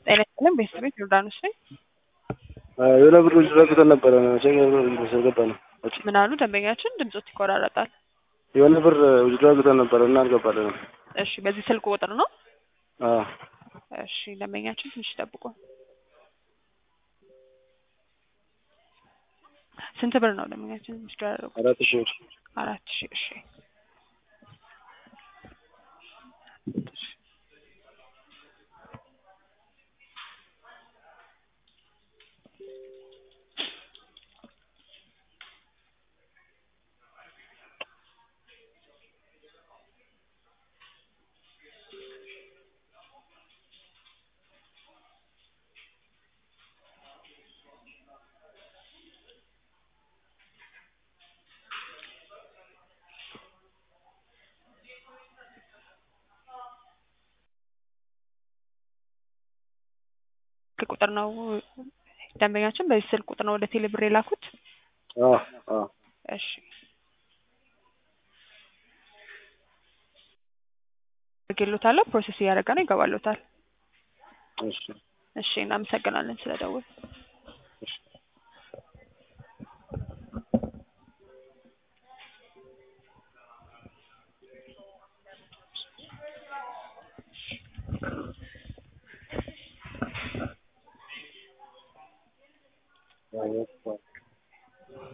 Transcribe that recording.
ጤና ይስጥልን ቤተሰቤት ዮርዳኖስ ነኝ። የሆነ ብር ዘግተን ነበረ መቼም ገባ ነው። ምን አሉ ደንበኛችን? ድምጾት ይቆራረጣል። የሆነ ብር ውጅዶ አግተን ነበረ እና አልገባልንም። እሺ በዚህ ስልክ ቁጥር ነው? አዎ እሺ ደንበኛችን ትንሽ ይጠብቁ። ስንት ብር ነው ደንበኛችን ውስዶ ያደረጉት? አራት ሺህ ብር አራት ሺህ እሺ ስልክ ቁጥር ነው ደንበኛችን በዚህ ስልክ ቁጥር ነው ወደ ቴሌ ብር የላኩት? አዎ አዎ እሺ አድርጌልዎታለሁ። ፕሮሰስ እያደረገ ነው፣ ይገባልዎታል። እሺ እሺ እናመሰግናለን ስለደወሉ።